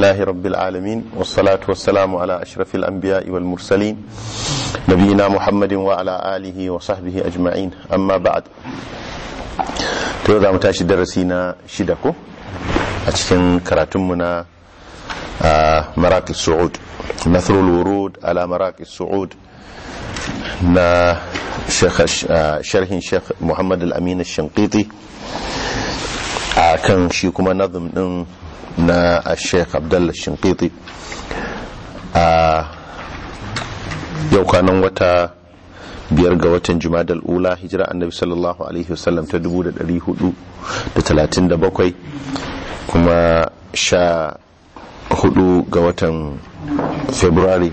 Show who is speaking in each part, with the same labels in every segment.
Speaker 1: لله رب العالمين والصلاة والسلام على أشرف الأنبياء والمرسلين نبينا محمد وعلى آله وصحبه أجمعين أما بعد تيوضا متاشي درسينا شدكو أتكن كراتمنا مراكز السعود نثر الورود على مراكز السعود na sharhin sheikh muhammad al-amin al-shankiti a kan shi kuma nazim din na sheikh abdullah shankiti a yau kwanan wata biyar ga watan jumadal ula hijira annabi sallallahu alaihi wasallam ta 437 kuma sha hudu ga watan february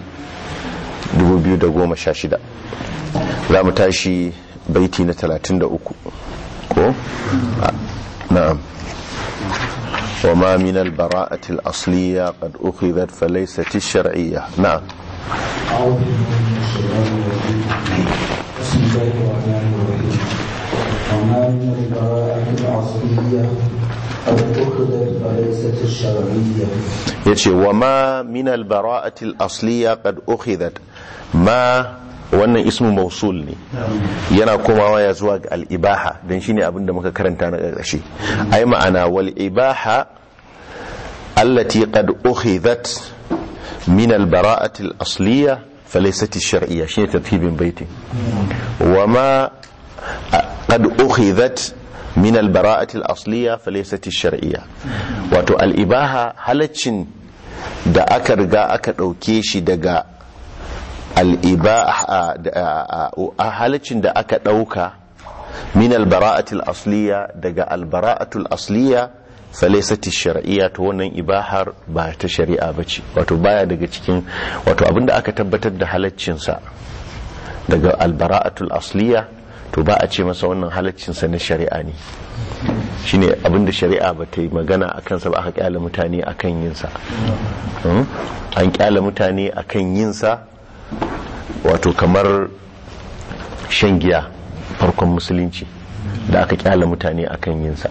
Speaker 1: 2016 za mu tashi baiti na 33 ko na'am وما من البراءة الأصلية قد أخذت فليست الشرعية نعم
Speaker 2: أعوذ بالله من الشيطان الرجيم بسم الله الرحمن الرحيم وما من البراءة الأصلية قد أخذت فليست الشرعية
Speaker 1: yace wa ma min albara'ati al-asliya qad ukhidhat ma wannan ismu mausul ne yana komawa ya zuwa ga al-ibaha dan shine abin da muka karanta na ƙarshe ai ma'ana wal ibaha allati qad ukhidhat min albara'ati al-asliya falaysat ash-shar'iyya shine tartibin baitin wa ma qad ukhidhat min albara'ati al-asliya falaysat ash-shar'iyya wato al-ibaha halaccin da aka riga aka dauke shi daga al-ibaha halaccin da aka dauka min albara'ati al-asliya daga al-bara'atu al-asliya falaysat ash-shar'iyya to wannan ibahar ba ta shari'a bace wato baya daga cikin wato abinda aka tabbatar da halaccin sa daga al-bara'atu al-asliya to ba a ce masa wannan halaccinsa na shari'a ne shine abinda shari'a ba ta yi magana a kansa ba aka kyala mutane a kan yinsa an kyala mutane a kan yinsa wato kamar shan giya farkon musulunci da aka kyala mutane a kan yinsa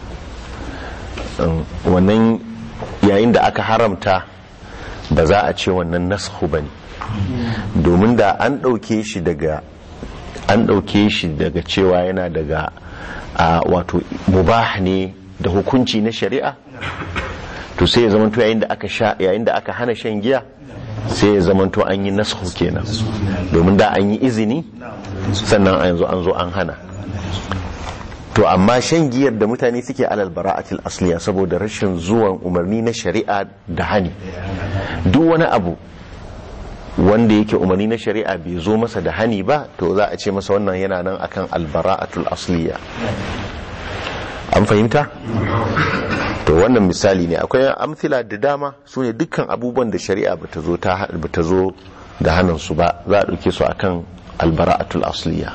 Speaker 1: wannan yayin da aka haramta ba za a ce wannan nasu ba ne domin da an ɗauke shi daga an ɗauke shi daga cewa yana daga a wato mubah ne da hukunci na shari'a to sai ya zamanto yayin da aka sha yayin da aka hana shan giya sai ya zamanto an yi nasu kenan domin da an yi izini sannan a yanzu an zo an hana to amma shan giyar da mutane suke alal bara'atil asliya saboda rashin zuwan umarni na shari'a da hani duk wani abu wanda yake umarni na shari'a bai zo masa da hani ba to za a ce masa wannan yana nan akan albara'atul asliya an fahimta to wannan misali ne akwai amfila da dama su ne dukkan abubuwan da shari'a bata zo ta bata zo da hannun su ba za a dauke su akan albara'atul asliya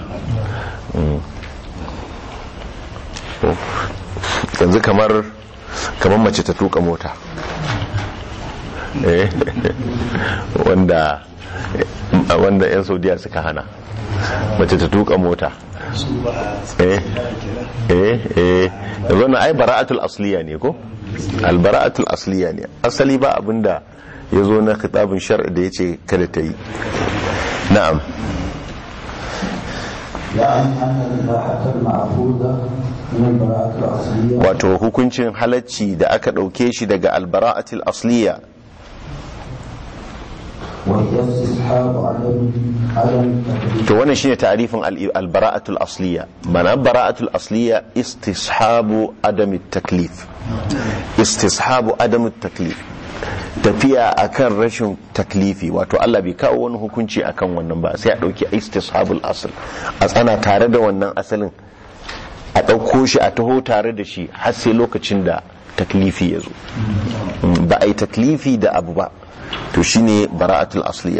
Speaker 1: yanzu kamar kamar mace ta tuka mota wanda wanda 'yan saudiya suka hana mace ta tuka mota eh eh eh yanzu na ai bara'atul asliya ne ko albara'atul asliya ne asali ba abinda ya zo na kitabun shar'i da ya ce kada ta yi na'am
Speaker 2: يعني أن الإباحة المعبودة من البراءة الأصلية
Speaker 1: wato hukuncin halacci da aka ɗauke shi daga albara'atul asliya
Speaker 2: وهي استصحاب عدم عدم تكليف
Speaker 1: to wannan shine ta'rifin al-bara'atul asliya mana bara'atul asliya istishabu adam taklif istishabu adam taklif tafiya akan rashin taklifi wato Allah bai kawo wani hukunci akan wannan ba sai a dauki istishabul asl a tsana tare da wannan asalin a dauko shi a taho tare da shi har sai lokacin da taklifi ya zo ba a yi taklifi da abu ba to shine bara'atul asliya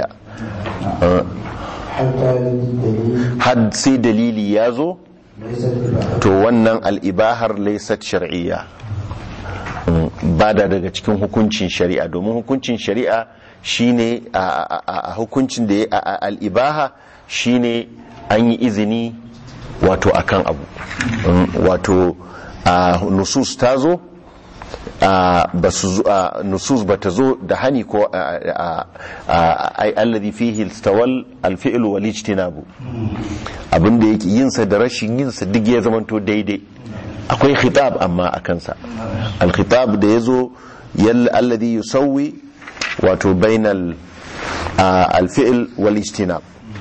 Speaker 2: حتى يرد الدليل
Speaker 1: had sai dalili ya zo
Speaker 2: ليس الإباحة
Speaker 1: to wannan al'ibahar laysat shar'iyya ba da daga cikin hukuncin shari'a domin hukuncin shari'a shine a- a a- a hukuncin da ya- a- a- al'ibaha shine an yi izini wato akan abu Mm, wato a nusus ta zo ba su nusus ba ta zo da hani ko ai alladhi fihi istawal alfi'l wal ijtinabu abinda yake yin sa da rashin yin sa duk ya zamanto daidai akwai khitab amma a kansa al khitab da yazo yalla alladhi yusawwi wato bainal alfi'l wal ijtinab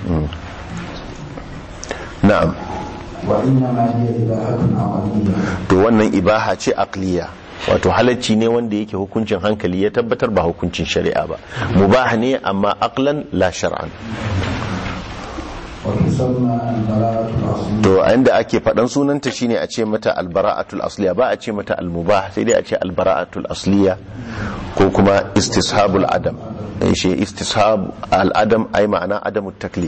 Speaker 1: na'am
Speaker 2: وإنما هي إباحة عقلية
Speaker 1: to wannan ibaha ce aqliya wato halacci ne wanda yake hukuncin hankali ya tabbatar ba hukuncin shari'a ba mubah ne amma aqlan la shar'an
Speaker 2: وتسمى البراءة الأصلية
Speaker 1: to a inda ake faɗan sunanta shine a ce mata albara'atul asliya ba a ce mata almubah sai dai a ce albara'atul asliya ko kuma istishabul adam eh, shi istishab al-adam ai ma'ana adamut taklif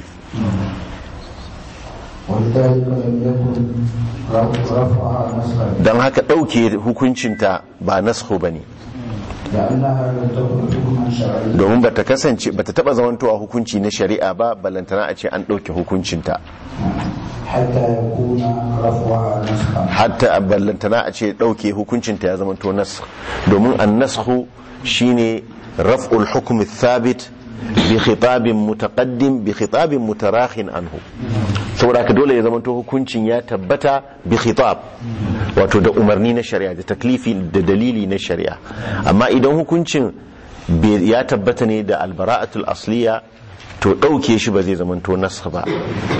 Speaker 2: ولذلك لم يكن رف- رفعها نسخا
Speaker 1: don haka ɗauke hukuncinta ba naskhu bane
Speaker 2: لأنها لم تكن حكما شرعيا
Speaker 1: domin bata kasance bata taba zamantowa hukunci na shari'a ba ballantana a ce an ɗauke hukuncinta
Speaker 2: حتى يكون رفعها نسخا
Speaker 1: hatta ballantana a ce ɗauke hukuncinta ya zamanto naskh domin an naskhu shine raf'ul hukm thabit bi khitabin mutaqaddim bi khitabin mutarakhin anhu saboda ka dole ya zamanto hukuncin ya tabbata bi khitab wato da umarni na shari'a da taklifi da dalili na shari'a amma idan hukuncin bai- ya tabbata ne da albara'atul asliya to ɗauke shi ba zai zamanto naskh ba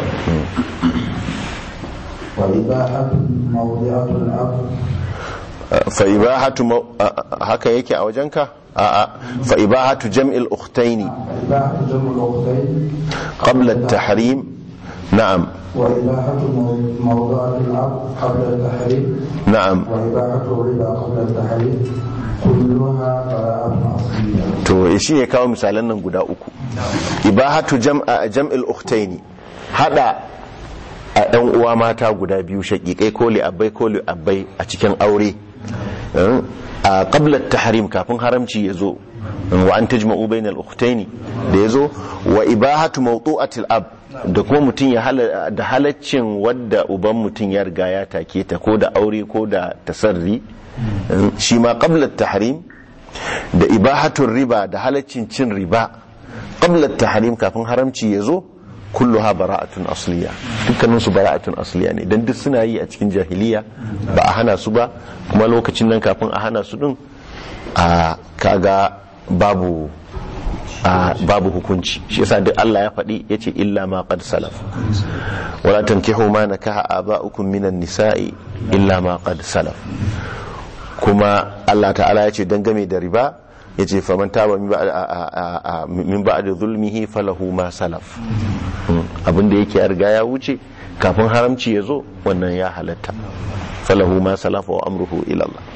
Speaker 2: وإباحة موضعة العقل
Speaker 1: fa'ibahatu mau- a- a- haka yake a wajenka a'a fa'ibahatu jam'il ukhtaini
Speaker 2: إباحة جمع الأختين
Speaker 1: qabla at-tahrim na'am
Speaker 2: وإباحة مو- موضعة العقل قبل التحريم
Speaker 1: na'am
Speaker 2: وإباحة الربا قبل التحريم كلها براءة أصلية
Speaker 1: to shi ya kawo misalan nan guda uku ibahatu jam'a jam'il ukhtaini hada a ɗan uwa mata guda biyu shaƙiƙai ko li abbai ko li abbai a cikin aure eh, a qabla tahrim kafin haramci ya zo wa an tajma'u bainal ukhtaini da ya zo wa ibahatu mawtu'atil ab da kuma mutum ya hala da halaccin wadda uban mutum ya riga ya take ta ko da aure ko da tasarri eh, shi ma qabla tahrim da ibahatun riba da halaccin cin riba qabla tahrim kafin haramci ya zo kulluha bara'atun asliya dukkanin su bara'atun asliya ne dan duk suna yi a cikin jahiliya ba a hana su ba kuma lokacin nan kafin a hana su din a kaga babu a babu hukunci shi yasa duk Allah ya faɗi yace illa ma qad salaf wala tankihu ma nakaha aba'ukum minan nisa'i illa ma qad salaf kuma Allah ta'ala ya ce dangane da riba ya ce faman taba min ba'd- a- a- a- min ba'da zulmihi falahu ma salaf Mm. abinda yake ya riga ya wuce kafin haramci ya zo wannan ya halatta falahu ma salafa wa amruhu ila Allah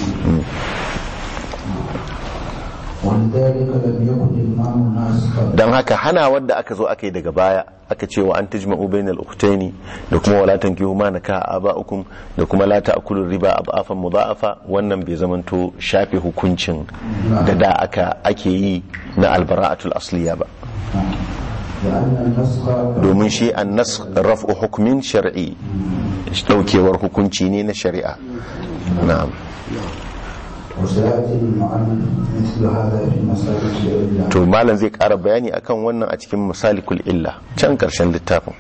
Speaker 2: ولذلك لم يكن الإمام ناسخا
Speaker 1: dan haka hana wadda aka zo aka yi daga baya aka ce wa an tajma'u bainal ukhtaini da kuma wala tankihu ma nakaha aba'ukum da kuma la ta'kulu riba ab'afan mudha'afa wannan bai zamanto shafe hukuncin da da aka ake yi na albara'atul asliya ba
Speaker 2: لأن النسخ
Speaker 1: domin shi an nas raf'u hukmin shar'i daukewar hukunci ne na shari'a na'am
Speaker 2: وسيأتي المؤلف مثل هذا في مسائل العلة
Speaker 1: to malam zai ƙara bayani akan wannan a cikin masalikul illa can ƙarshen littafin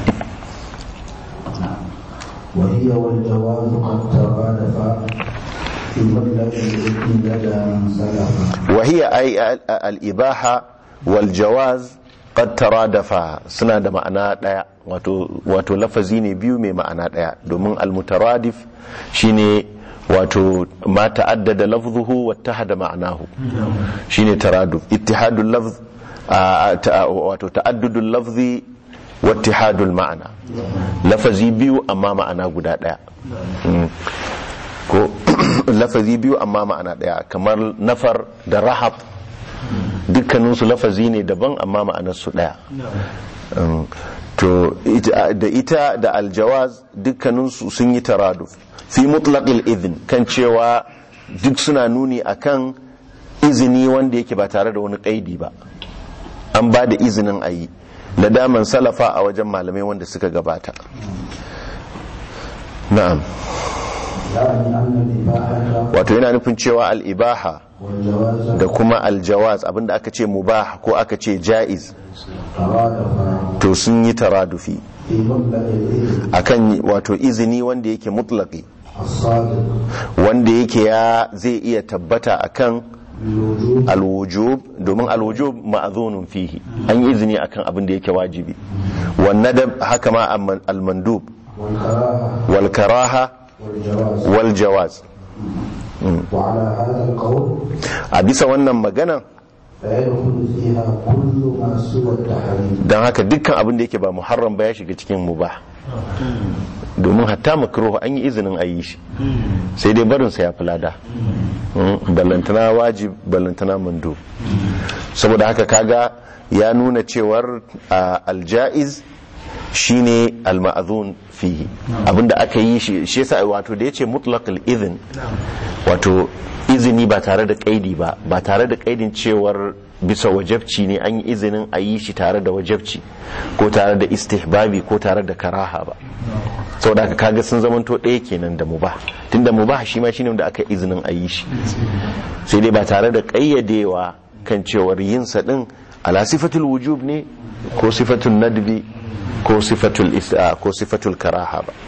Speaker 2: وهي والجواز قد ترادفا في مطلق الإثم لدى من سلف
Speaker 1: وهي أي الإباحة والجواز قد ترادفا suna da ma'ana ɗaya wato wato lafazi ne biyu mai ma'ana ɗaya domin almutaradif shine wato ma ta'addada lafzuhu wa tahada ma'anahu shine taraduf ittihadul lafz a- ta- wato ta'addudul lafzi wa ittihadul ma'ana lafazi biyu amma ma'ana guda ɗaya Mm. ko lafazi biyu amma ma'ana ɗaya kamar nafar da rahab dukkaninsu lafazi ne daban amma ma'anarsu ɗaya Um, to ita- da ita da aljawaz dukkaninsu sun yi taraduf fi mutlaqil izin kan cewa duk suna nuni akan izini wanda yake ba tare da wani kaidi ba an ba da izinin a yi da daman salafa a wajen malamai wanda suka gabata na'am
Speaker 2: يعني أن الإباحة
Speaker 1: wato yana nufin cewa al'ibaha
Speaker 2: والجواز
Speaker 1: da kuma aljawaz abinda aka ce mubah ko aka ce ja'iz
Speaker 2: ترادفا
Speaker 1: to sun yi taradufi
Speaker 2: في مبلغ الإذن
Speaker 1: akan wato izini wanda yake mutlaki
Speaker 2: الصادق
Speaker 1: wanda yake ya zai iya tabbata akan
Speaker 2: بالوجوب
Speaker 1: alwujub domin alwujub ma'azunun fihi an yi izini akan abin da yake wajibi wan nadab haka ma amman- almandub
Speaker 2: والكراهة
Speaker 1: wal karaha
Speaker 2: والجواز
Speaker 1: wal jawaz
Speaker 2: وعلى هذا القول
Speaker 1: a bisa wannan magana
Speaker 2: فيدخل فيها كل ما سوى التحريم
Speaker 1: don haka dukkan abin da yake ba muharram ba ya shiga cikin mubah domin hatta makruh an yi izinin a yi shi sai dai barinsa ya fi lada Mm, ballantana wajib ballantana mandu saboda haka kaga ya nuna cewar a, aljaiz shine alma'azun fihi abinda aka yi shi shi yasa wato da yace mutlaqal izin wato izini ba tare da kaidi ba ba tare da kaidin cewar bisa wajabci ne an yi izinin a yi shi tare da wajabci ko tare da istihbabi ko tare da karaha ba saboda haka kaga sun zamanto ɗaya kenan da mubah tunda mubah shi ma shine wanda aka izinin a yi shi sai dai ba tare da ƙayyadewa kan cewar yin sa din ala sifatul wujub ne ko sifatul nadbi ko sifatul is'a ko sifatul karaha ba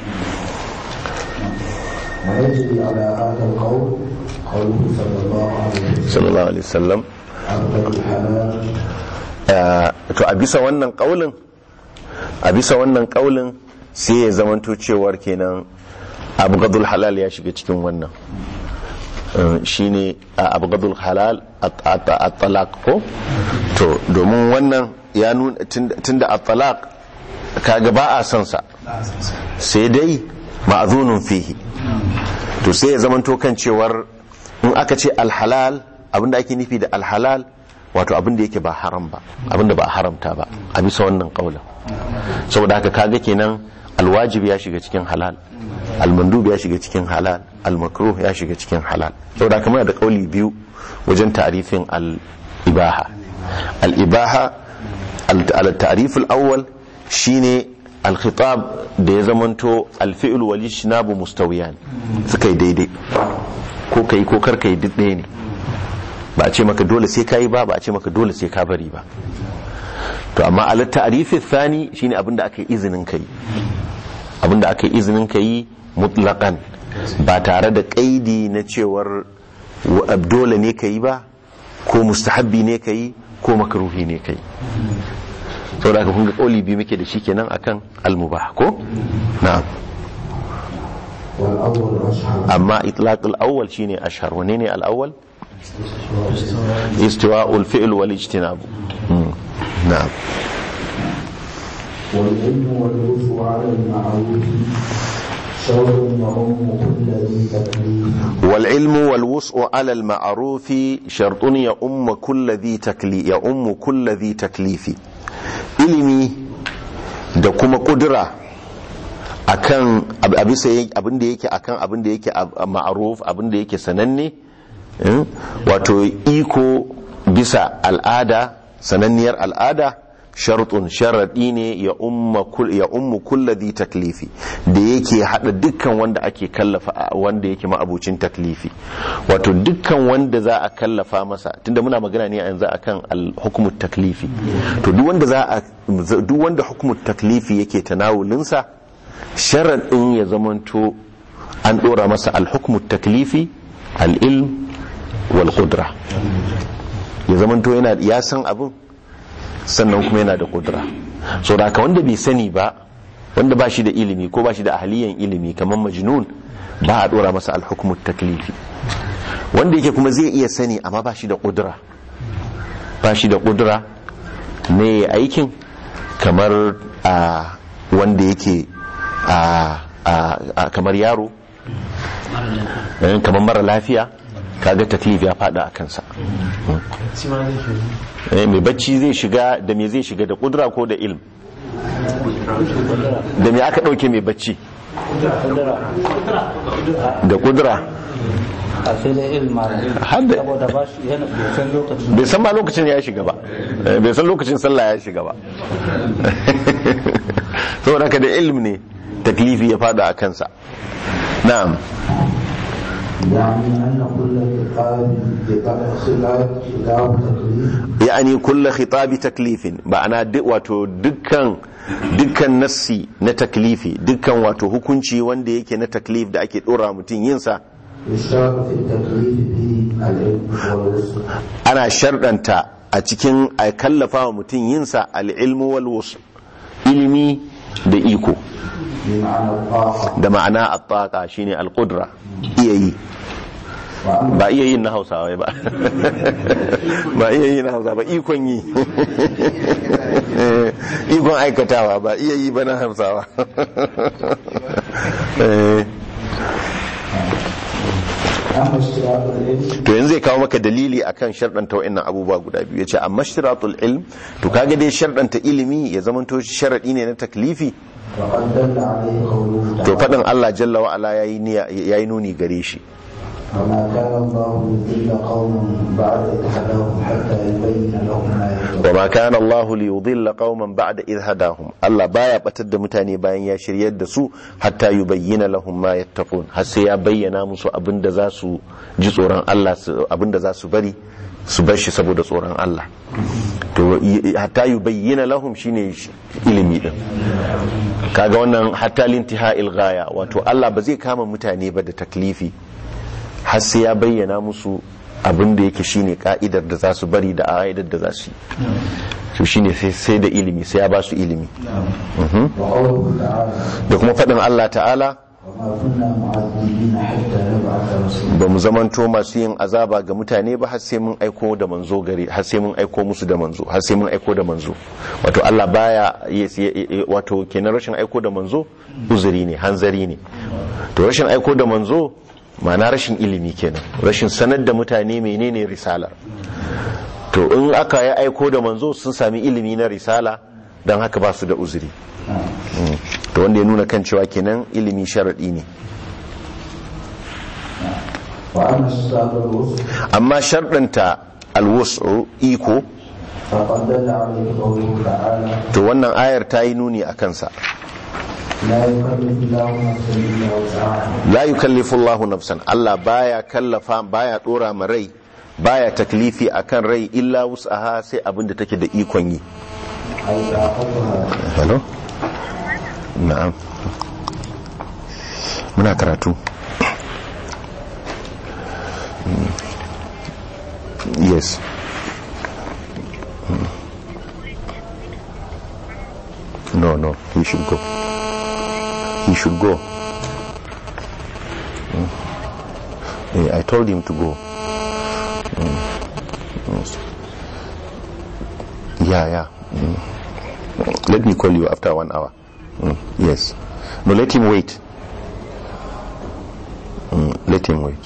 Speaker 2: ويجري على هذا القول قوله صلى الله عليه وسلم
Speaker 1: sallallahu alaihi wasallam
Speaker 2: أفضل الحلال
Speaker 1: Uh, to a bisa wannan kaulin a bisa wannan kaulin sai ya zamanto cewar kenan abgadul halal ya shiga cikin wannan Uh, shine a abgadul halal at-talaq ko to domin wannan ya nuna tunda- tunda at-talaq kaga ba a son sa sai dai ma'zunun fihi to sai ya zamanto kan cewar in aka ce alhalal abinda ake nufi da alhalal wato abinda yake ba haram ba abinda ba a haramta ba a bisa wannan kaulin saboda haka kaga kenan alwajib ya shiga cikin halal almandub ya shiga cikin halal almakruh ya shiga cikin halal saboda haka muna da kauli biyu wajen ta'rifin al-ibaha al-ibaha al-ta'rif al-awwal shine al-khitab da ya zamanto al-fi'l wal ijtinabu mustawiyan suka yi daidai ko kai ko kar kai duk ɗaya ne ba a ce maka dole sai ka yi ba ba a ce maka dole sai ka bari ba to amma ala ta'rifi thani shine abinda aka yi izinin kai abinda aka yi izinin kai mutlaqan ba tare da kaidi na cewar wa- dole ne ka yi ba ko mustahabbi ne ka yi ko makruhi ne ka yi saboda haka kun ga kauli biyu muke da shi kenan akan almubah ko na'am
Speaker 2: والأول أشهر
Speaker 1: amma itlaq al-awwal shine ashhar wane ne al-awwal استواء الفعل والاجتناب مم. نعم
Speaker 2: والعلم والوسع على المعروف شر يعم كل ذي تكليف
Speaker 1: والعلم والوسع على المعروف شرط يؤم كل ذي تكليف يؤم كل ذي تكليف ilimi da kuma kudura akan ab- a bisa yin- abin da yake akan abin da yake ab- ma'aruf abin da yake sananne eh, wato iko bisa al'ada sananniyar al'ada shartun sharaɗi ne ya umma kul ya ummu kulladhi taklifi da yake hada dukkan wanda ake kallafa wanda yake ma'abucin taklifi wato dukkan wanda za a kallafa masa tunda muna magana ne yanzu akan al-hukmu taklifi to duk wanda za a duk wanda hukmu taklifi yake tanawulinsa sharaɗin ya zamanto an ɗora masa al-hukmu taklifi al-ilm wal qudra ya zamanto yana ya san abin sannan kuma yana da kudura so da haka wanda bai sani ba wanda ba shi da ilimi ko ba shi da ahaliyan ilimi kamar majnun ba a dora masa alhukumu taklifi wanda yake kuma zai iya sani amma ba shi da kudura ba shi da kudura ne aikin kamar a wanda yake a a kamar yaro eh, kamar mara lafiya kaga taklif ya fada a kansa Eh, mai bacci zai shiga da me zai shiga da kudura ko da ilm da me aka dauke mai bacci da kudura
Speaker 3: a sai dai ilma
Speaker 1: Har da-
Speaker 3: saboda ba shi yana bai san lokacin
Speaker 1: bai san ma lokacin ya shiga ba Eh, bai san lokacin sallah ya shiga ba saboda haka da ilm ne taklifi ya fada a kansa na'am
Speaker 2: يعني أن كل خطاب خلاف خلاف تكليف
Speaker 1: yani kulla khitabi taklifin ma'ana duk wato dukkan dukkan nassi na taklifi dukkan wato hukunci wanda yake na taklif da ake dora mutum yin sa
Speaker 2: يشترط في التكليف به العلم والوسع
Speaker 1: ana sharɗanta a cikin a kallafa wa mutum yin sa al-ilmu wal wus ilimi da iko
Speaker 2: بمعنى الطاقة
Speaker 1: da ma'ana at-taqa shine al-qudra iya yi
Speaker 2: وأما
Speaker 1: ba iya yin na hausawa ba ba iya yi na hausawa ba ikon yi ikon aikatawa ba iya yi ba na hausawa Eh,
Speaker 2: أما اشتراط العلم
Speaker 1: to yanzu zai kawo maka dalili akan sharɗanta wa'annan abubuwa guda biyu ya ce amma shiratul ilm to kaga dai sharɗanta ilimi ya zamanto sharaɗi ne na taklifi
Speaker 2: فقد دل عليه قوله
Speaker 1: to
Speaker 2: تعالى
Speaker 1: faɗin Allah jalla wa ala yayi niyya- yayi nuni gare shi
Speaker 2: وما كان الله ليضل قوما بعد إذ هداهم حتى يبين لهم ما يتقون
Speaker 1: wa ma kana Allah li yudilla qauman ba'da idh hadahum Allah baya batar da mutane bayan ya shiryar da su hatta yubayyana lahum ma yattaqun har sai ya bayyana musu abinda za su ji tsoron Allah su- abinda za su bari su bar shi saboda tsoron Allah to y- hatta yubayyana lahum shine sh- ilimi din kaga wannan hatta lintiha'il ghaya wato Allah ba zai kama mutane ba da taklifi har sai ya bayyana musu abin da yake shine ka'idar da za su bari da ka'idar da za su yi to shine sai sai da ilimi sai ya ba su ilimi
Speaker 2: وقوله تعالى
Speaker 1: da kuma faɗin Allah ta'ala
Speaker 2: وما كنا معذبين حتى نبعث رسولا
Speaker 1: ba mu zamanto masu yin azaba ga mutane ba har sai mun aiko da manzo gare har sai mun aiko musu da manzo har sai mun aiko da manzo wato Allah baya yes, ye- ye- wato kenan rashin aiko da manzo uzuri ne hanzari ne to rashin aiko da manzo ma'ana rashin ilimi kenan rashin sanar da mutane menene risala to in aka yi aiko da manzo sun sami ilimi na risala don haka ba su da uzuri Mm. to wanda ya nuna kan cewa kenan ilimi sharaɗi ne
Speaker 2: وأما اشتراط الوسع
Speaker 1: amma sharɗanta alwasu iko
Speaker 2: فقد دل عليه قوله تعالى
Speaker 1: to wannan ayar ta yi nuni a kansa
Speaker 2: لا يكلف الله نفسا إلا وسعها
Speaker 1: la yukallifu Allahu nafsan Allah baya kallafa baya dora ma rai baya taklifi akan rai illa wus'aha sai abin da take da ikon yi
Speaker 2: أي طاقتها
Speaker 1: hello na'am muna karatu Mm. yes Mm. no no he should go he should go Mm. Eh, I told him to go Mm. Yes. yeah yeah Mm. let me call you after one hour Mm, yes no let him wait Mm, let him wait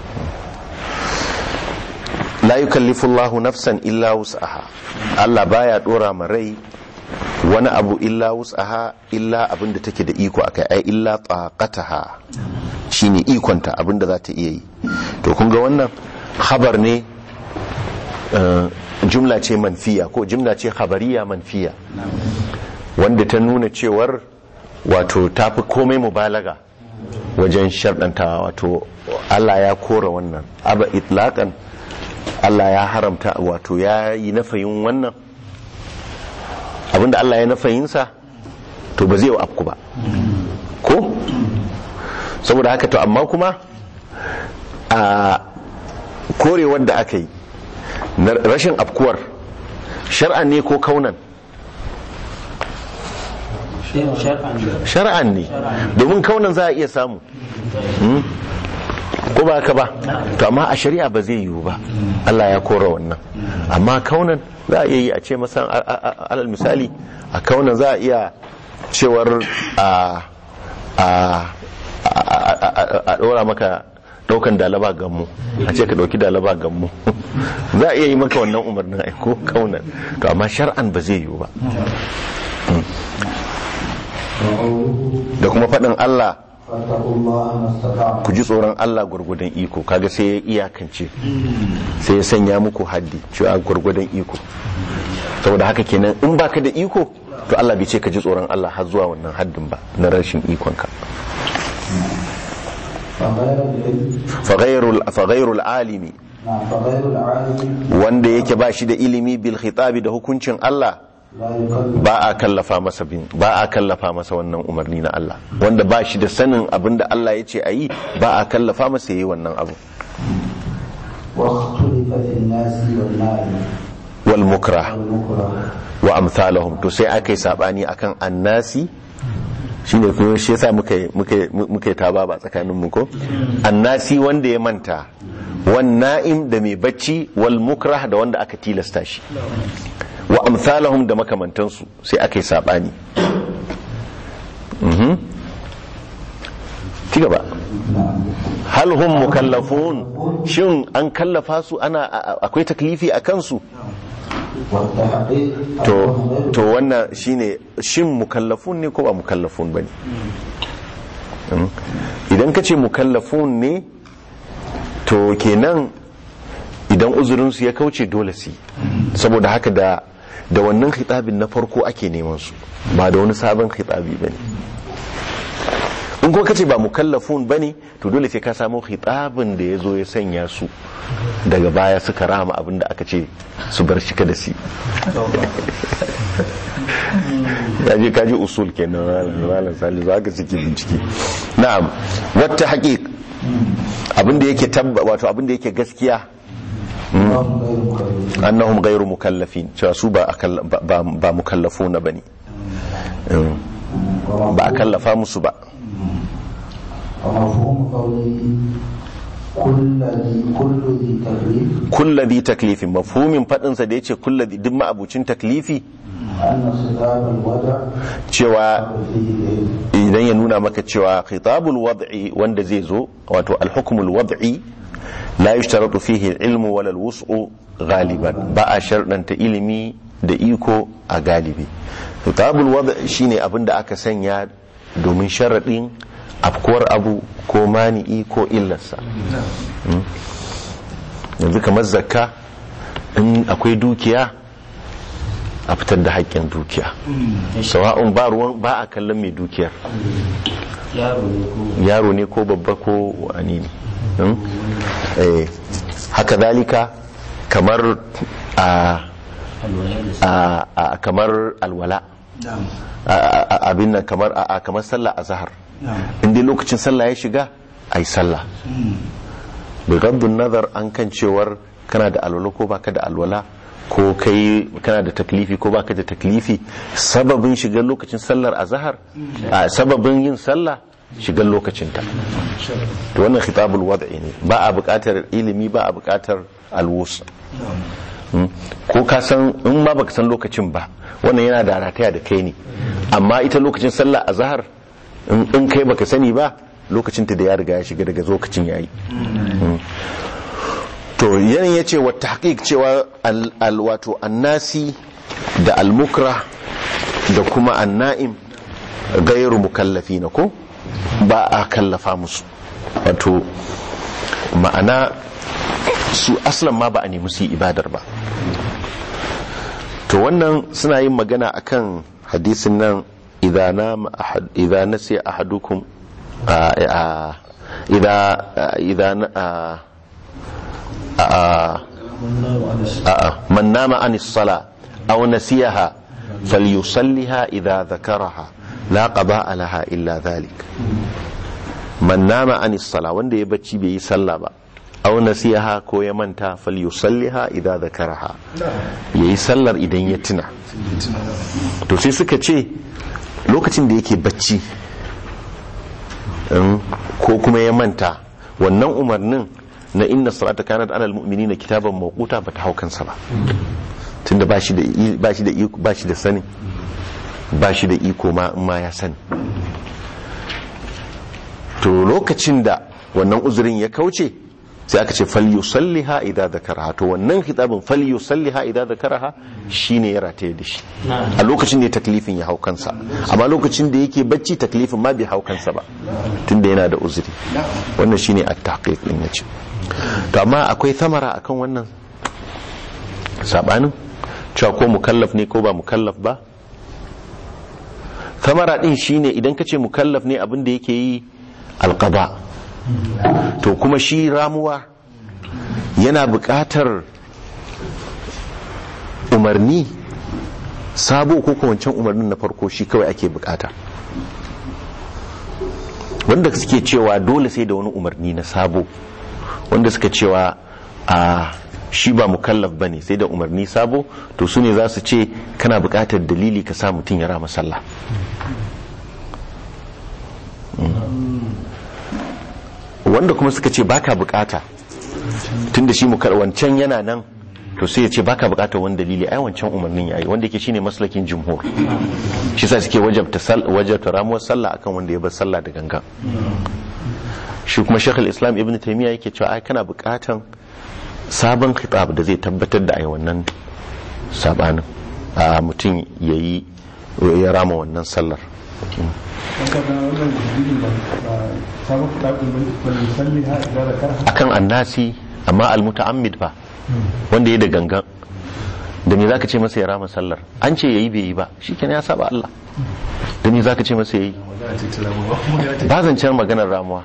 Speaker 1: la yukallifu Allahu nafsan illa wus'aha Allah baya dora ma rai wani abu illa wus'aha illa abinda take da iko akai ai illa taqataha shine ikonta abinda za ta iya yi to kun ga wannan khabar ne eh, jumla ce manfiya ko jumla ce khabariya manfiya wanda ta nuna cewar wato ta fi komai mubalaga wajen sharɗantawa wato Allah ya kora wannan aba itlaqan Allah ya haramta wato ya yi nafayin wannan abinda Allah ya nafayinsa to ba zai afku ba ko saboda haka to amma kuma a korewar da aka yi na rashin afkuwar shar'an ne ko kaunan
Speaker 3: shar'an
Speaker 1: shar'an ne domin kaunan za a iya samu Hmm? ko ba haka ba to amma a shari'a ba zai yiwu ba Allah ya kora wannan amma kaunan za a iya yi a ce masa a- a- a- alal misali a kaunan za a iya cewar a a a- a- a dora maka daukan dalaba gammu a ce ka dauki dalaba gammu za a iya yi maka wannan umarnin aiko kaunan to amma shar'an ba zai yiwu ba
Speaker 2: وقوله
Speaker 1: da kuma faɗin Allah
Speaker 2: فاتقوا الله ما استطعتم
Speaker 1: ku ji tsoron Allah gwargwadon iko kaga sai ya iyakance sai ya sanya muku haddi cewa gwargwadon iko saboda haka kenan in baka da iko to Allah bai ce ka ji tsoron Allah har zuwa wannan haddin ba na rashin ikonka
Speaker 2: فغير العلم
Speaker 1: faghairul faghairul alimi
Speaker 2: نعم فغير العالم
Speaker 1: wanda yake ba shi da ilimi bil khitabi da hukuncin Allah
Speaker 2: لا يكلف
Speaker 1: ba a kallafa masa bin ba a kallafa masa wannan umarni na Allah wanda ba shi da sanin abin da Allah ya ce a yi ba a kallafa masa yayi wannan abu
Speaker 2: واختلف في الناس والنائم
Speaker 1: wal mukrah
Speaker 2: والمكره
Speaker 1: wa amsalahum to sai aka yi sabani akan annasi shine kuma shi yasa muka yi- muka yi- muka yi taba ba tsakanin mu ko annasi wanda ya manta wan na'im da mai bacci wal mukrah da wanda aka tilasta shi wa amsalahum da makamantansu sai aka yi sabani mhm ci gaba hal hum mukallafun shin an kallafa su ana a- a- akwai taklifi a kansu
Speaker 2: والتحقيق
Speaker 1: to
Speaker 2: أنهم غير
Speaker 1: to wannan shine shin mukallafun ne ko ba mukallafun bane Mm. idan ka ce mukallafun ne to kenan idan uzurinsu ya kauce dole su yi. saboda haka da da wannan khitabin na farko ake neman su ba da wani sabon khitabi bane in kuma kace ba mukallafun bane to dole sai ka samu khitabin da ya zo ya sanya su daga baya suka rama abin da aka ce su bar shi kada su yi. kaji kaji usul kenan malam salisu haka suke bincike na'am wata haqiq abinda yake tabba wato abinda yake gaskiya
Speaker 2: أنهم غير مكلفين
Speaker 1: annahum ghairu mukallafin cewa su ba akall- ba- ba ba mukallafuna bane Mm. ba a kallafa musu ba
Speaker 2: ومفهوم قوله كل ذي كل ذي تكليف
Speaker 1: kulladhi taklifin mafhumin fadin sa da yace kulladhi duk ma'abucin taklifi
Speaker 2: أن خطاب الوضع
Speaker 1: cewa
Speaker 2: فيه العلم
Speaker 1: idan ya nuna maka cewa khitabul wad'i wanda zai zo wato al-hukmul wad'i la yushtaratu fihi al-ilmu wala al-wus'u ghaliban ba a sharɗanta ilimi da iko a galibi khitabul wad'i shine abin da aka sanya domin sharaɗin afkuwar abu ko mani'i ko illarsa Mm. yanzu kamar zakka in akwai dukiya a fitar da haƙƙin dukiya sawa'un ba ruwan ba a kallon mai dukiyar
Speaker 3: yaro ne ko
Speaker 1: yaro ne ko babba ko wani ne Hmm? Eh, haka zalika kamar a
Speaker 3: alwala da
Speaker 1: a- a- kamar alwala A- a- a- abin nan kamar a a- kamar sallah a zahar inda lokacin sallah ya shiga a yi sallah bigaddun nazar an kan cewar kana da alwala ko baka da alwala ko kai kana da taklifi ko baka da taklifi sababin shigar lokacin sallar azhar a sababin yin sallah shigar lokacinta to wannan khitabul wad'i ne ba a buƙatar ilimi ba a buƙatar alwus Mm. ko ka san in ma baka san lokacin ba wannan yana da rataya da kai ne amma ita lokacin sallah azhar in in kai baka sani ba lokacin ta da ya riga ya shiga daga lokacin yayi Mm. to yanayin ya ce wata haƙiƙ cewa al- al- wato annasi da almukra da kuma anna'im gairu mukallafi na ko ba a kallafa musu wato ma'ana su aslan ma ba a nemi su yi ibadar ba to wannan suna yin magana akan hadisin nan idza nama ahad idza nasiya ahadukum a- a- idza idza a- a- a- man nama an sala aw nasiyaha falyusalliha idza dhakaraha la qada laha illa dhalik man nama an sala wanda ya bacci bai yi sallah ba aw nasiyaha ko ya manta falyusalliha idza dhakaraha yayi sallar idan ya tuna to sai suka ce lokacin da yake bacci in, ko kuma ya manta wannan umarnin na inna salata kanat alal mu'minina kitaban mawquta bata hau kansa ba tunda ba shi da i- ba shi da iko ba shi da sani ba shi da iko ma in ma ya sani to lokacin da wannan uzurin ya kauce sai aka ce falyusalliha idza dhakaraha to wannan kitabin falyusalliha idza dhakaraha shine ya rataye da shi a lokacin ne taklifin ya hau kansa amma lokacin da yake bacci taklifin ma bai hau kansa ba tunda yana da uzuri wannan shine at-tahqiq din yace to amma akwai thamara akan wannan sabanin cewa ko mukallaf ne ko ba mukallaf ba thamara din shine idan kace mukallaf ne abin da yake yi alqada to kuma shi ramuwa yana buƙatar umarni sabo ko kuma wancan umarnin na farko shi kawai ake bukata wanda suke cewa dole sai da wani umarni na sabo wanda suka cewa a shi ba mukallaf ba ne sai da umarni sabo to su ne za su ce kana bukatar dalili ka sa mutum ya rama sallah wanda kuma suka ce baka bukata tunda shi mukar wancan yana nan to sai ya ce baka bukatar wani dalili ai wancan umarnin yayi wanda yake shine maslakin jumhur shi sa suke wajabta sal wajabta ramuwar sallah akan wanda ya bar sallah da gangan shi kuma shekul islam ibn taymiya yake cewa ai kana bukatan sabon khitab da zai tabbatar da ai wannan sabanin a mutum yayi ya rama wannan sallar akan annasi amma almuta'ammid fa wanda ya da gangan da me zaka ce masa ya rama sallar an ce yayi bai yi ba shikenan ya saba Allah da me zaka ce masa yayi ba zancen maganar ramuwa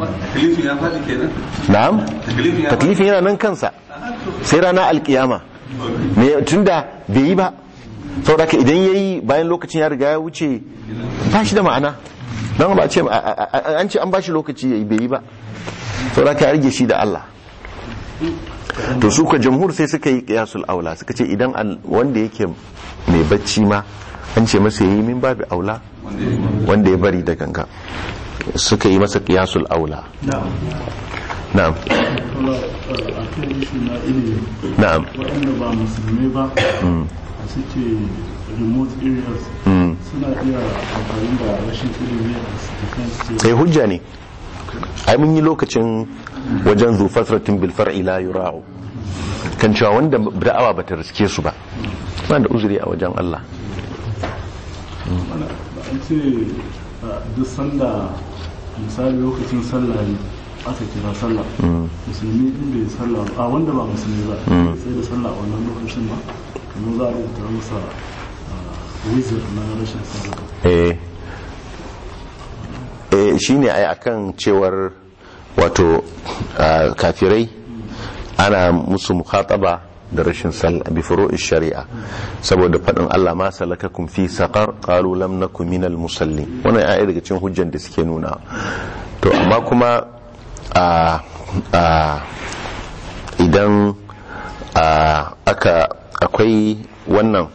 Speaker 1: na'am taklifin yana nan kansa sai rana alkiyama me tunda bai yi ba saboda idan yayi bayan lokacin ya riga ya wuce ba shi da ma'ana don ba ce an ce an ba shi lokaci yayi bai yi ba saboda ka rage shi da Allah to su ka jamhur sai suka yi kiyasul aula suka ce idan wanda yake mai bacci ma an ce masa yayi min babu aula wanda ya bari da ganga suka yi masa kiyasul aula na'am na'am
Speaker 4: waɗanda ba musulmai ba suke remote areas suna iya amfani da rashin ilimi a cikin
Speaker 1: sai hujja ne ai mun yi lokacin wajen zufatratin bilfar ila yura'u kan cewa wanda da'awa bata riske su ba ba da uzuri a wajen Allah
Speaker 4: an ce duk sanda misali lokacin sallah ne aka kira sallah musulmi in bai sallah a wanda ba musulmi ba sai da sallah a wannan lokacin ba kamar za a rubuta masa wizard na rashin sallah
Speaker 1: eh eh shine ai akan cewar wato kafirai ana musu mukhataba da rashin sallah bi furu'ish shari'a saboda fadin Allah ma salakakum fi saqar qalu lam nakum minal musallin wannan ai daga cikin hujjan da suke nuna to amma kuma a a idan aka akwai wannan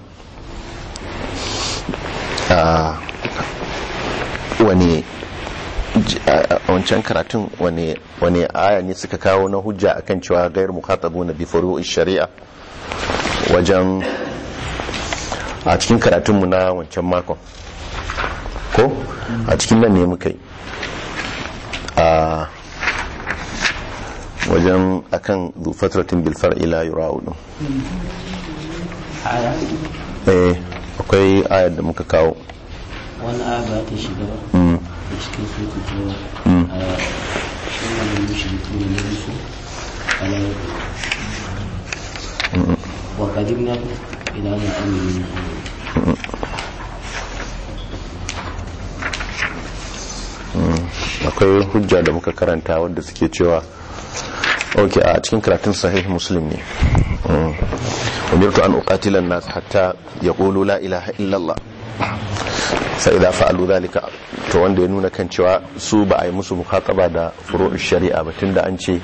Speaker 1: wani a wancan karatun wani aya ne suka kawo na hujja akan cewa gairu mukhatabu na bi furu'i shari'a wajen a cikin karatunmu na wancan makon ko a cikin nan ne muka yi a wajen akan zufatratin bilfar ila yura'u eh akwai ayar da muka kawo
Speaker 3: wani aya ba ta shiga ba da cikin soke cewa a wannan mushriku ne na bisu ala wa qadimna ila ma amilu
Speaker 1: akwai hujja da muka karanta wadda suke cewa ok a cikin karatun sahih muslim ne umirtu an uqatila an-nas hatta yaqulu la ilaha illallah sai da fa'alu zalika to wanda ya nuna kan cewa su ba a yi musu mukhataba da furu'u shari'a ba tunda an ce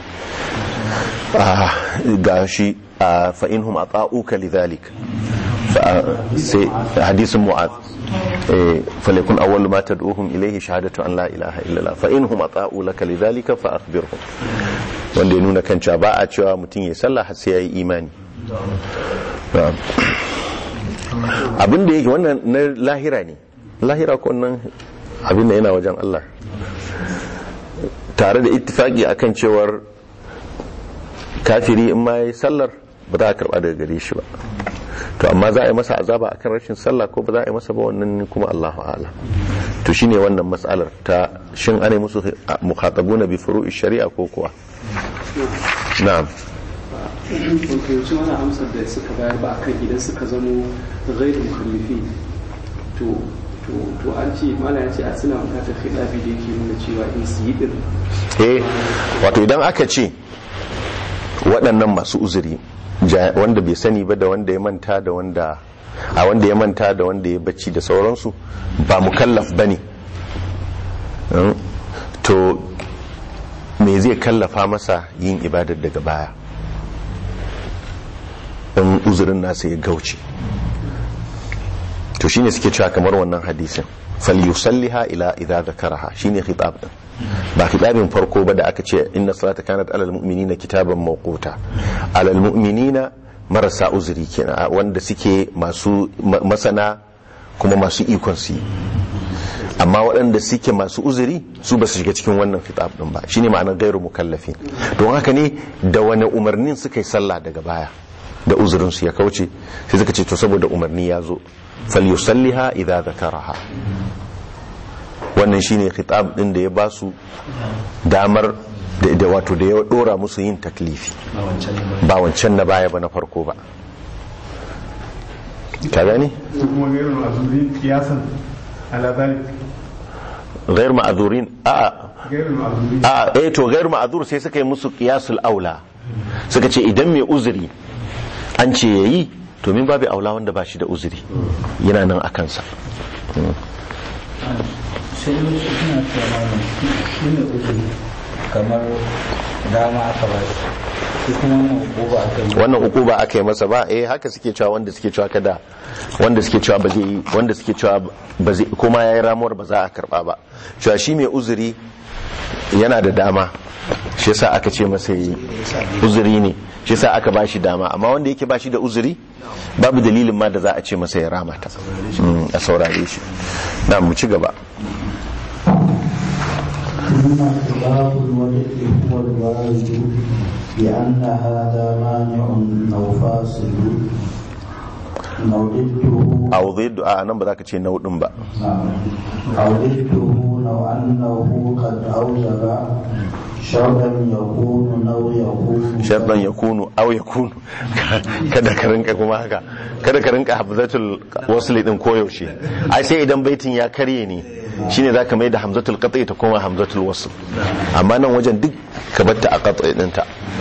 Speaker 1: ga shi fa inhum ata'uka lidhalik sai hadisin mu'az فليكن أول ما تدعوهم إليه شهادة أن لا إله إلا الله فإنهم أطاعوا لك لذلك فأخبرهم wanda ya nuna kan cewa ba a cewa mutum ya sallah har sai ya yi imani abin da yake wannan na lahira ne lahira ko nan abin da yana wajen Allah tare da ittifaki akan cewar kafiri in ma yi sallar ba za a karba daga gare shi ba to amma za a yi masa azaba akan rashin sallah ko ba za a yi masa ba wannan kuma Allahu a'lam to shine wannan matsalar ta shin ana musu mukhatabuna bi furu'i shari'a ko kuwa na'am
Speaker 5: fahimci wani amsar da suka bayar ba akan idan suka zamo gairu mukallifi to to to an ce mala ya ce a suna bukatar khilafi da yake nuna cewa in su yi din
Speaker 1: eh wato idan aka ce waɗannan masu uzuri ja- wanda bai sani ba da wanda ya manta da wanda a wanda ya manta da wanda ya bacci da sauransu ba mukallaf ba ne to me zai kallafa masa yin ibadar daga baya in uzurin nasa ya gauce to shine suke cewa kamar wannan hadisin falyusalliha ila idza zakaraha shine khitab din ba khitabin farko ba da aka ce inna salata kanat alal mu'minina kitaban mawquta alal mu'minina marasa uzuri kenan wanda suke masu ma- masana kuma masu ikon su yi amma waɗanda suke masu uzuri su ba su shiga cikin wannan khitab din ba shine ma'anar gairu mukallafin don haka ne da wani umarnin suka yi sallah daga baya da uzurin su ya kauce sai suka ce to saboda umarni ya zo falyusalliha idza zakaraha wannan shine khitab din da ya ba su damar da da wato da ya dora musu yin taklifi ba wancan na baya ba na farko ba ka gani
Speaker 6: kuma gairu ma'azuri kiyasan ala zalik
Speaker 1: ghair ma'azurin a'a
Speaker 6: gairu ma'azuri
Speaker 1: a eh to gairu ma'azur sai suka yi musu qiyasul aula suka ce idan mai uzuri an ce yayi to min babu aula wanda ba shi da uzuri yana nan a kansa
Speaker 7: sai wasu suna cewa malam shi ne uzuri kamar dama aka ba shi shi kuma wannan hukuma aka yi
Speaker 1: wannan uku ba aka yi masa ba eh haka suke cewa wanda suke cewa kada wanda suke cewa ba zai yi wanda suke cewa ba zai kuma yayi ramuwar ba za a karba ba cewa shi mai uzuri yana da dama shi yasa aka ce masa yi uzuri ne shi yasa aka ba shi dama amma wanda yake ba shi da uzuri babu dalilin ma da za a ce masa ya rama ta Mm, a saurare shi na mu ci gaba
Speaker 2: ثم خلاف الوجه هو الوارد بأن هذا مانع أو فاصل أو ضده
Speaker 1: a zai a nan ba za ka ce naudin ba
Speaker 2: نعم. أو ضده لو أنه قد أوجب شرطا يكون أو يكون
Speaker 1: sharɗan ya kunu au ya kunu kada ka rinka kuma haka kada ka rinka hamzatul wasli din koyaushe ai sai idan baitin ya karye ne shine zaka mai da hamzatul qat'i ta koma hamzatul wasl amma nan wajen duk ka batta a qat'i dinta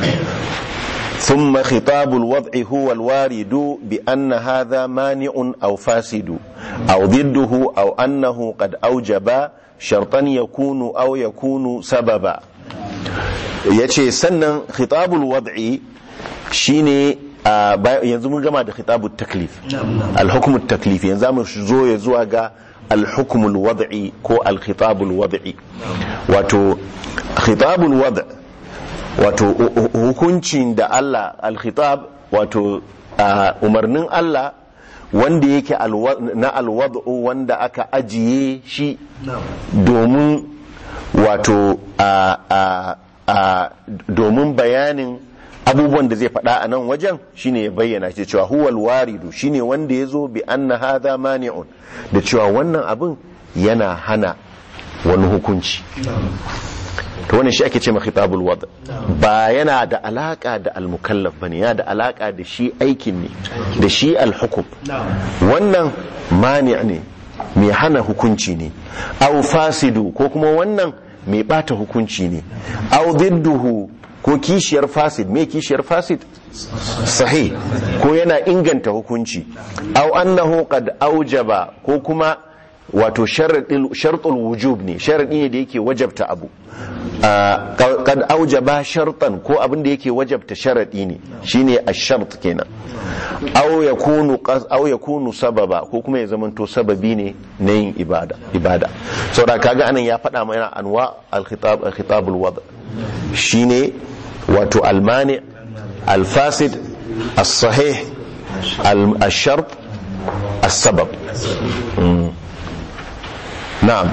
Speaker 1: ثم خطاب الوضع هو الوارد بأن هذا مانع أو فاسد أو ضده أو أنه قد أوجب شرطا يكون أو يكون سببا yace sannan khitabul wad'i shine a ba- yanzu mun gama da khitabul taklif al-hukmut taklif yanzu mu zo ya zuwa ga al-hukmul wad'i ko al-khitabul wad'i wato khitabul wad' wato hu- hu- hukuncin da Allah al-khitab wato a, umarnin Allah wanda yake alwa- na alwad'u wanda aka ajiye shi domin wato a a a domin bayanin abubuwan da zai faɗa a nan wajen shine ya bayyana shi cewa huwal waridu shine wanda ya zo bi anna hadha mani'un da cewa wannan abin yana hana wani hukunci to wannan shi ake ce ma khitabul wad ba yana da alaka da al-mukallaf bane yana da alaka da shi aikin ne da shi al-hukum wannan mani' ne mai hana hukunci ne au fasidu ko kuma wannan mai bata hukunci ne au didduhu ko kishiyar fasid mai kishiyar fasid sahih ko yana inganta hukunci au annahu qad aujaba ko kuma wato shartul wujub ne sharadi ne da yake wajabta abu Ah, qad aujaba shartan ko abin da yake wajabta sharadi ne shine ash-shart kenan aw yakunu qas aw yakunu sababa ko kuma ya zamanto sababi ne na yin ibada ibada saboda kaga anan ya faɗa mana anwa al-khitab al-khitab al-wad shine wato al-mani al-fasid as-sahih al-shart as-sabab Mm. na'am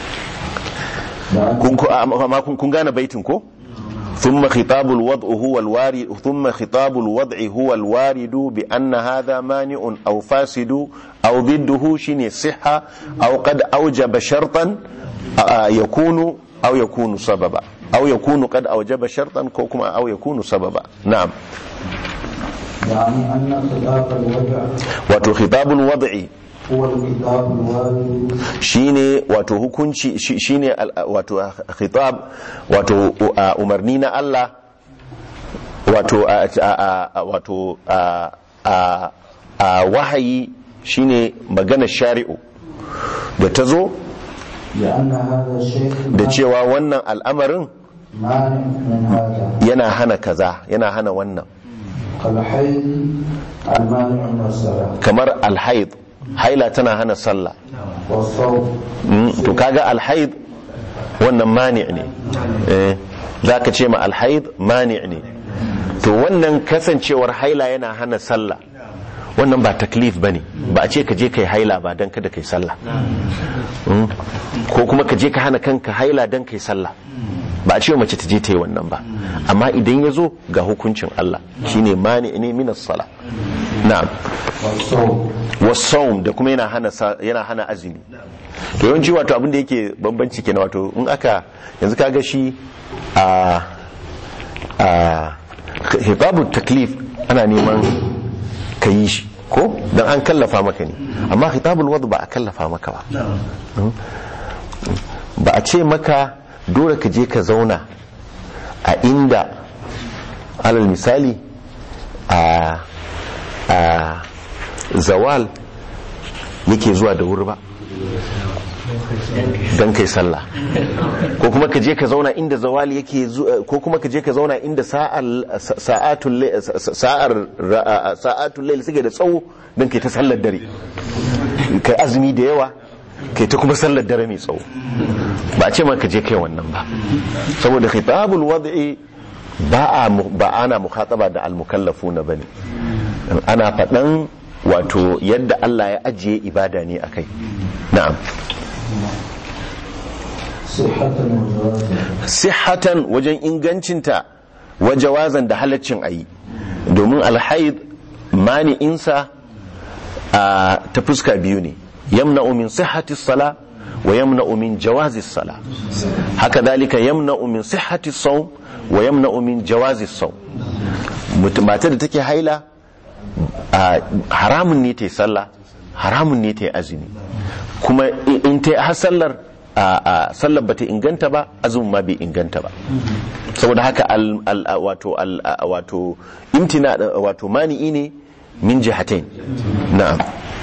Speaker 1: kun ku- amma kun kun gane baitin ko ثم خطاب الوضع هو الوارد ثم خطاب الوضع هو الوارد بأن هذا مانع أو فاسد أو ضده شيني صحة أو قد أوجب شرطا آه، يكون أو يكون سببا أو يكون قد أوجب شرطا كوكما أو يكون سببا نعم
Speaker 2: يعني أن خلاف الوجع
Speaker 1: wato khitabul wad'i
Speaker 2: هو الكتاب الوارد
Speaker 1: shine wato hukunci shi- shine al- wato khitab wato uh, umarni na Allah wato a- a- a- wato a- a- a wahayi shine magana shari'u da ta zo
Speaker 2: لأن هذا الشيء
Speaker 1: da cewa wannan al'amarin
Speaker 2: مانع من هذا
Speaker 1: yana hana kaza yana hana wannan
Speaker 2: كالحيض المانع من الصلاة
Speaker 1: kamar alhaid haila tana hana sallah
Speaker 2: والصوم
Speaker 1: Mm, to kaga alhaid wannan mani ne eh za ka ce ma alhaid mani ne to wannan kasancewar haila yana hana sallah wannan ba taklif ba ne ba a ce ka je kai haila ba don kada kai sallah Mm, ko kuma ka je ka hana kanka haila don kai sallah ba a ce mace ta je ta yi wannan ba amma idan ya zo ga hukuncin Allah shine mani ne minas sala na'am
Speaker 2: والصوم
Speaker 1: wasawum da kuma yana hana sa- yana hana azumi to yawanci wato abin da yake bambanci kenan wato in aka yanzu kaga shi a a hibabu taklif ana neman ka yi shi ko dan an kallafa maka ne amma hitabul wad ba a kallafa maka ba ba a ce maka dole ka je ka zauna a inda alal misali a a zawal yake zuwa da wuri ba don kai sallah ko kuma ka je ka zauna inda zawal yake zuwa ko kuma ka je ka zauna inda sa'al sa'atul lay- sa'ar ra- sa'atul layl suke da tsawo don kai ta sallar dare kai azumi da yawa kai ta kuma sallar dare mai tsawo ba a ce ma ka je kai wannan ba saboda khitabul wad'i ba a mu- ba ana mukhataba da al-mukallafuna bane ana faɗan wato yadda Allah ya ajiye ibada ne a kai na'am
Speaker 2: صحة وجوازا
Speaker 1: sihatan wajen ingancinta wajawazan da halaccin ayi domin alhaid mani'insa a ta fuska biyu ne yamna min sihhati sala wa yamna min jawazi sala haka dalika yamna min sihhati sawm wa yamna min jawazi sawm mata da take haila a haramun ne ta yi sallah haramun ne ta yi azumi kuma in ta yi har sallar a a sallar bata inganta ba azumin ma bai inganta ba saboda haka al, al, a- wato al, a- wato imtina wato mani'i ne min jihatain na'am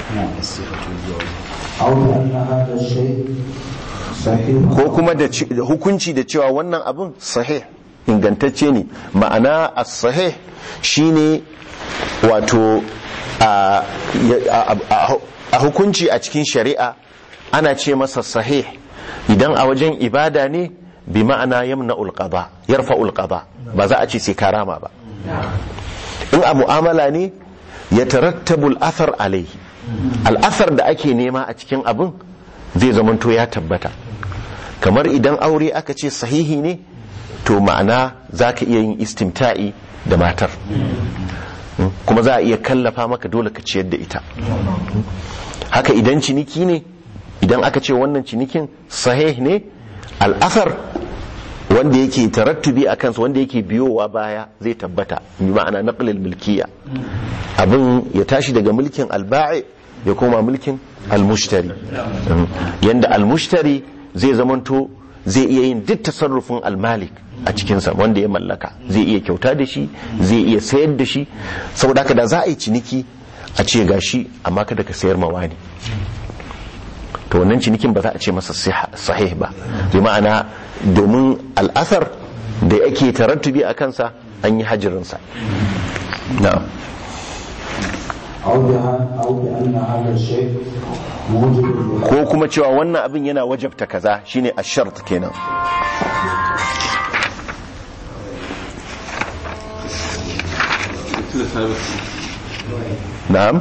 Speaker 2: أو أن هذا الشيء صحيح
Speaker 1: ko kuma da ci- da hukunci da cewa wannan abin sahih ingantacce ne ma'ana as-sahih shine wato a a- a- a hukunci a cikin shari'a ana ce masa sahih idan a wajen ibada ne bi ma'ana yamna'ul qada yarfa'ul qada ba za a ce sai karama ba in a mu'amala ne ya tarattabul athar alaihi al'athar da ake nema a cikin abin zai zamanto ya tabbata kamar idan aure aka ce sahihi ne to ma'ana za ka iya yin istimta'i da matar Mm, kuma za a iya kallafa maka dole ka ciyar da ita Mm. haka idan ciniki ne idan aka ce wannan cinikin sahih ne al'asar wanda yake tarattubi a kansa wanda yake biyowa baya zai tabbata bi ma'ana naqlil milkiya abin ya tashi daga mulkin alba'i ya koma mulkin almushtari Mm. yanda almushtari zai zamanto zai iya yin duk tasarrufin almalik a cikinsa wanda ya mallaka zai iya kyauta da shi zai iya sayar da shi saboda haka da za a yi ciniki a ce gashi amma kada ka sayar mawa ne to wannan cinikin ba za a ce masa siha- sahih ba bi ma'ana domin al'asar da yake tarattubi a kansa an yi hajirinsa na'am
Speaker 2: أو بها- أو بأن هذا الشيء موجب لها
Speaker 1: ko kuma cewa wannan abin yana wajabta kaza shine ashart kenan na'am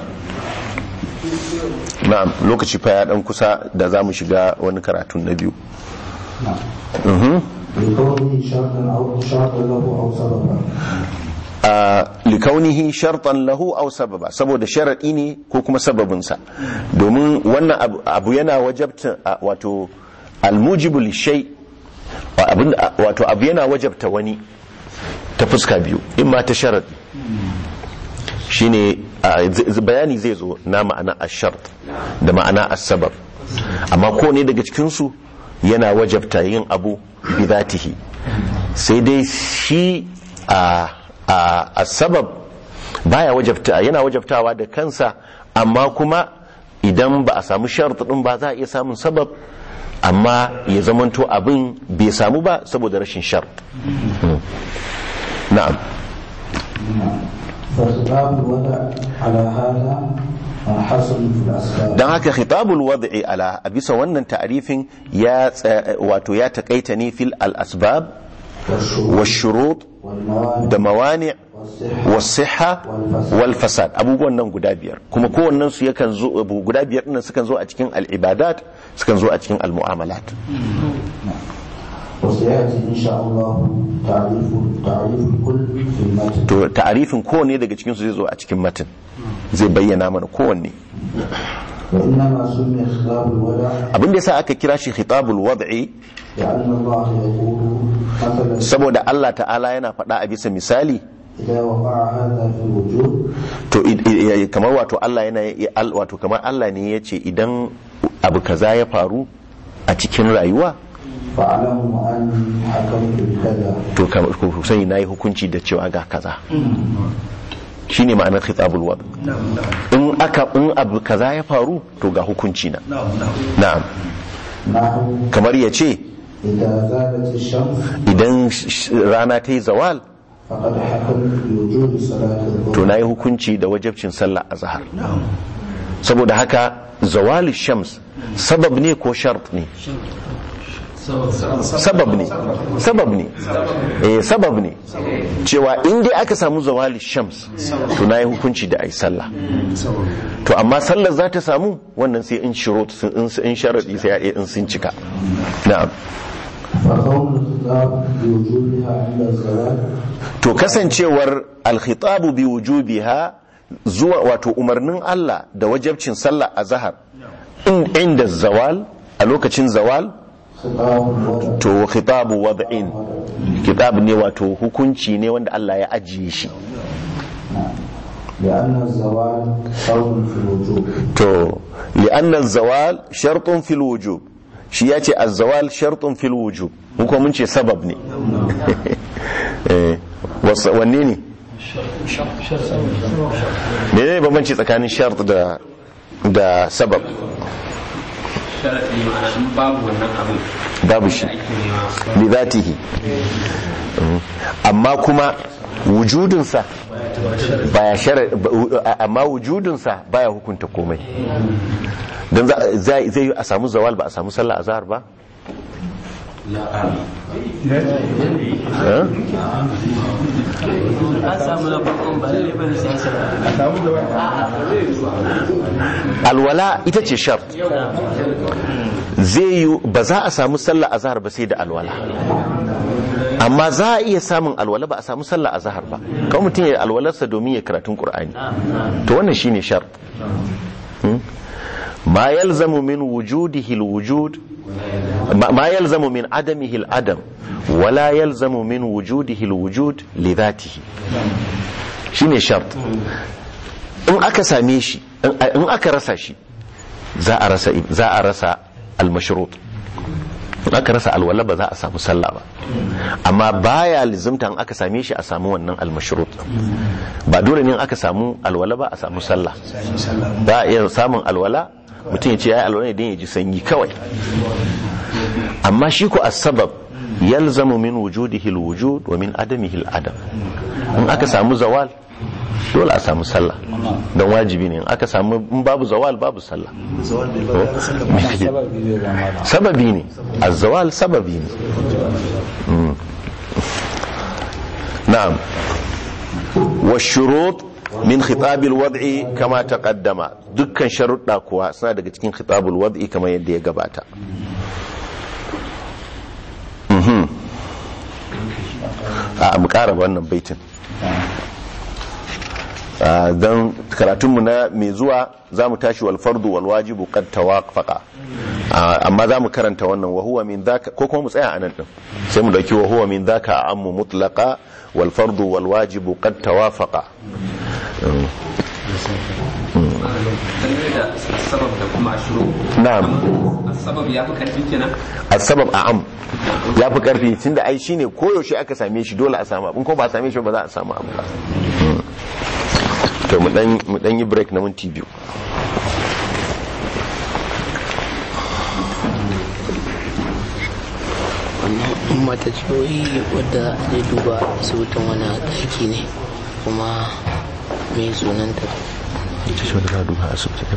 Speaker 1: na'am lokaci fa ya dan kusa da za mu shiga wani karatun na biyu Mhm.
Speaker 2: لكونه شرطا أو شرطا له أو سببا
Speaker 1: a likaunihi shartan lahu aw sababa saboda sharadi ne ko kuma sababinsa domin wannan abu- abu yana wajabta a, wato almujibu lishay wa abin- a- wato abu yana wajabta wani ta fuska biyu in ma ta sharadi shine a, z- z- bayani zai zo na ma'ana ashart da ma'ana asabab amma ko ne daga cikinsu yana wajabta yin abu bidatihi sai dai shi a a asabab baya wajabta yana wajabtawa da kansa amma kuma idan ba a samu shart din ba za a iya samun sabab amma ya zamanto abin bai samu ba saboda rashin shart Mm. na'am
Speaker 2: فخطاب الوضع على هذا حصل في الأسباب
Speaker 1: don haka khitabul wad'i ala a bisa wannan ta'arifin ya tsa- wato ya takaita ne fil al asbab
Speaker 2: والشروط
Speaker 1: washurut
Speaker 2: والموانع
Speaker 1: da mawani
Speaker 2: والصحة
Speaker 1: wasiha wal fasad abubuwan nan guda biyar kuma kowannen su yakan zo abu guda biyar dinnan sukan zo a cikin al ibadat sukan zo a cikin al mu'amalat
Speaker 2: وسيأتي إن شاء الله تعريف تعريف الكل في المتن
Speaker 1: to ta'arifin kowanne daga cikin su zai zo a cikin matan zai bayyana mana kowanne
Speaker 2: وإنما سمي خطاب الودع
Speaker 1: abin da yasa aka kira shi khitabul wad'i
Speaker 2: لأن الله يقول مثلا
Speaker 1: saboda Allah ta'ala yana faɗa a bisa misali
Speaker 2: إذا وقع هذا في الوجود
Speaker 1: to i- i- i- kamar wato Allah yana i- al- wato kamar Allah ne ya ce idan abu kaza ya faru a cikin rayuwa
Speaker 2: فاعلموا أني حكمت بكذا
Speaker 1: to kamar ku sani nayi hukunci da cewa ga kaza shine ma'anar khitabul wad in aka in abu kaza ya faru to ga hukunci na na'am
Speaker 2: نحو
Speaker 1: kamar ya ce
Speaker 2: إذا زالت الشمس
Speaker 1: idan sh- sh- rana ta yi zawal
Speaker 2: فقد حكمت بوجوب صلاة
Speaker 1: to
Speaker 2: الظهر
Speaker 1: nayi hukunci da wajabcin sallah azhar saboda haka zawali shams sabab ne ko shart ne sabab ne sabab ne eh sabab ne cewa in dai aka samu zawali shams to nayi hukunci da ai sallah to amma sallar za ta samu wannan sai in shurut sun- in in sharadi sai in sun cika na'am
Speaker 2: فكون الخطاب بوجوبها عند الزوال
Speaker 1: to kasancewar alkhitabu bi wujubiha zuwa wato umarnin Allah da wajabcin sallah a zahar in inda zawal a lokacin zawal
Speaker 2: خطاب الوضع
Speaker 1: to khitabu wad'in kitab ne wato hukunci ne wanda Allah ya ajiye shi
Speaker 2: لأن الزوال شرط في الوجوب
Speaker 1: to li'anna zawal shartun fil wujub shi ya ce az-zawal shartun fil wujub mu kuma mun ce sabab ne eh wasa- wanne ne ne ne bambanci tsakanin shart da da sabab
Speaker 3: sharaɗi ma'ana in babu wannan abin
Speaker 1: babu shi
Speaker 3: da ake nema
Speaker 1: li zatihi Mm. amma kuma wujudinsa baya shara ba- amma wujudinsa baya hukunta komai don za- zai zai yi a samu zawal ba a samu sallah azhar ba Eh?
Speaker 3: an samu na farkon ba lalle bane sai an samu
Speaker 1: alwala ita ce shart zai yi ba za a samu sallah azhar ba sai da alwala amma za a iya samun alwala ba a samu sallah azhar ba kawai mutum ya yi alwalarsa domin ya karatun qur'ani to wannan shine shart Hmm? ma yalzamu min wujudihi alwujud ma ma yalzamu min adamihi aladam wala yalzamu min wujudihi alwujud li dhatihi shine shart in aka same shi in aka rasa shi za a rasa za a rasa almashrut in aka rasa alwala ba za a samu sallah ba amma baya lizimta in aka same shi a samu wannan almashrut ba dole ne in aka samu alwala ba a samu sallah ba a iya samun alwala mutum ya ce ya yi alwala ne don ya ji sanyi kawai amma shi ko asbab yalzamu min wujudihi alwujud wa min adamihi aladam in aka samu zawal dole a samu sallah don wajibi ne in aka samu in babu zawal babu sallah Me kake-
Speaker 7: sababi zai zama da
Speaker 1: sababi ne azawal sababi ne Mm. na'am والشروط من خطاب الوضع كما تقدم dukkan sharuɗa kuwa suna daga cikin khitabul wad'i kamar yadda ya gabata Mhm. a mu ƙara wannan baitin Ah, don karatunmu na mai zuwa za mu tashi wal fardu wal wajibu qad tawaqfaqa Ah, amma za mu karanta wannan wa huwa min dhaka ko kuma mu tsaya anan din sai mu dauki wa huwa min dhaka ammu mutlaqa wal fardu wal wajibu qad tawafaqa Mm.
Speaker 8: dangane da sabab da kuma ashiro
Speaker 1: na'am
Speaker 8: sabab ya fi karfi kenan
Speaker 1: asbab a'am ya fi karfi tunda ai shine koyaushe aka same shi dole a samu abu in ko ba a same shi ba za a samu abu ba Mm. to mu dan mu dan yi break na minti biyu
Speaker 9: wannan mata ciwoyi wadda zai duba asibitin wani ɗaki ne kuma mai sunanta
Speaker 1: ita ce wanda za a duba asibiti